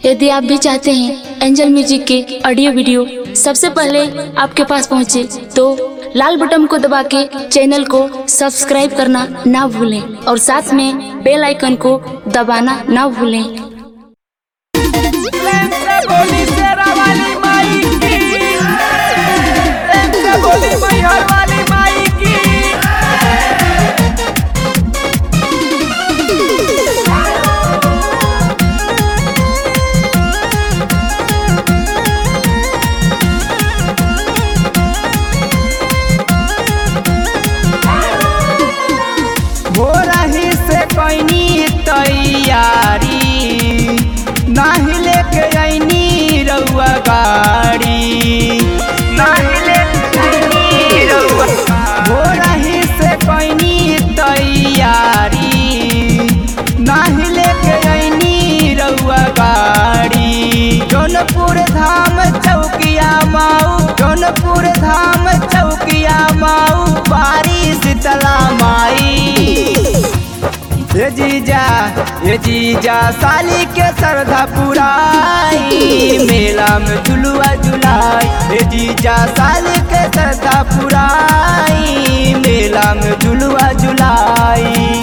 यदि आप भी चाहते हैं एंजल म्यूजिक के ऑडियो वीडियो सबसे पहले आपके पास पहुंचे तो लाल बटन को दबा के चैनल को सब्सक्राइब करना ना भूलें और साथ में बेल आइकन को दबाना ना भूलें प्रेम से बोली शेरा वाली माई की प्रेम से बोली मैहर वाली माई की भोरही से कैनी तैयारी नाही लेके ऐनी रउआ गाड़ी नाही लेके ऐनी रउआ भोरही से कैनी तैयारी नाही लेके ऐनी रउआ गाड़ी जौनपुर धाम चौकिया माऊ जौनपुर धाम चौकिया माऊ बारी शीतला माई ये जीजा ये जीजा साली के श्रद्धा पुराई मेला में झुलुआ झुलाई ये जीजा साली के श्रद्धा पुराई मेला में झुलुआ झुलाई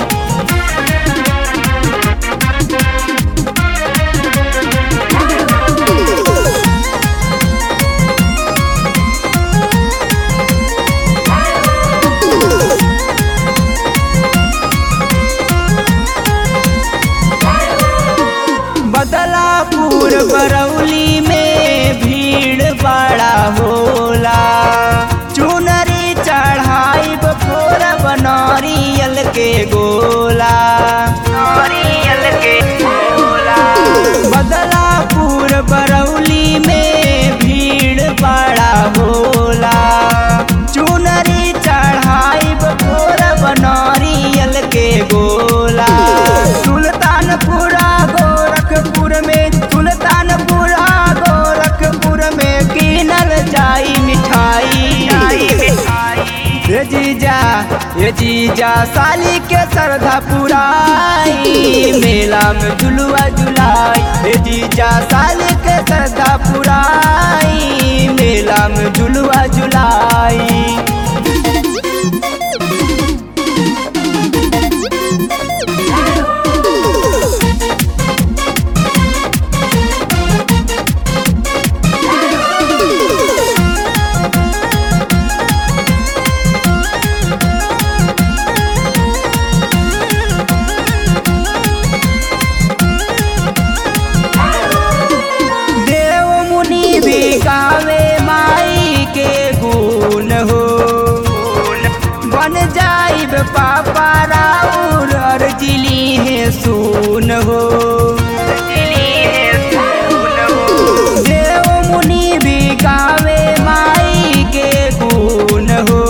बदलापुर बरौली में भीड़ बड़ा होला चुनरी चढ़ाई बफोर बनौरियल के गोला नौरियल के गोला बदलापुर बरौली में भीड़ बड़ा होला चुनरी चढ़ाई बफोर बनौरियल के गोला सुल्तानपुरा गोरखपुर में सुल्तानपुरा गोरखपुर में कीनल जाई मिठाई ये जीजा ये जीजा साली के श्रद्धा पुराई मेला में झुलुआ झुलाई ये जीजा साली के श्रद्धा पुराई मेला में झुलुआ झुलाई देव मुनि भी गावे माई के गुण हो बन जाइब पापा राउर अर्जिली है सुन हो देव मुनि भी गावे माई के गुण हो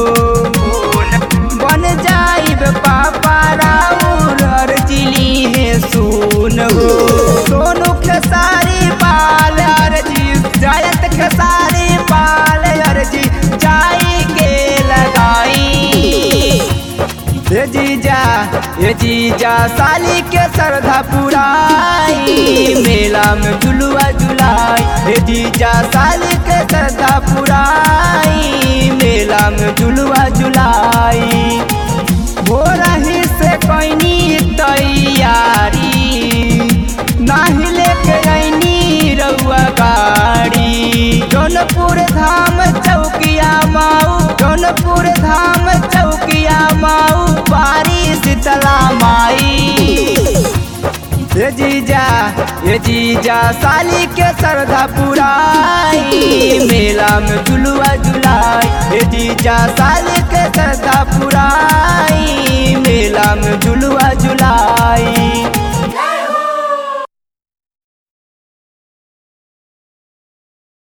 बन जाइब पापा राउर अर्जिली है सुन हो सोनू खेसारी पाल अर्जी जायत खेसारी पाल अर्जी जाई के लगाई ये जीजा ये जीजा साली के श्रद्धा पुराई मेला में झुलुआ झुलाई ये जीजा साली के श्रद्धा पुराई मेला में झुलुआ झुलाई भोरही से कैनी तैयारी नाही लेके ऐनी रउआ गाड़ी जौनपुर धाम चौकिया माऊ जौनपुर धाम चौकिया माऊ बारी शीतला माई ये जीजा ये जीजा साली के श्रद्धा पुराई मेला में झुलुआ झुलाई ये जीजा साली के श्रद्धा पुराई